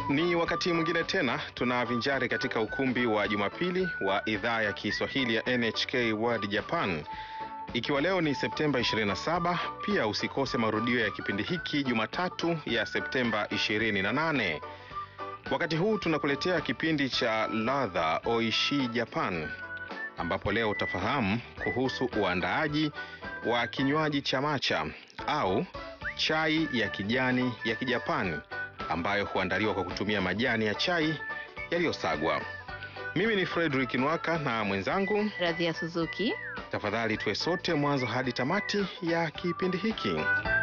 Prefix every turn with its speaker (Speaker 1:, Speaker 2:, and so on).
Speaker 1: Ni wakati mwingine tena tunavinjari katika ukumbi wa Jumapili wa idhaa ya Kiswahili ya NHK World Japan. Ikiwa leo ni Septemba 27, pia usikose marudio ya kipindi hiki Jumatatu ya Septemba 28. Wakati huu tunakuletea kipindi cha ladha Oishi Japan, ambapo leo utafahamu kuhusu uandaaji wa kinywaji cha macha au chai ya kijani ya Kijapani ambayo huandaliwa kwa kutumia majani ya chai yaliyosagwa. Mimi ni Frederick Nwaka na mwenzangu,
Speaker 2: Radhia Suzuki.
Speaker 1: tafadhali tuwe sote mwanzo hadi tamati ya kipindi hiki.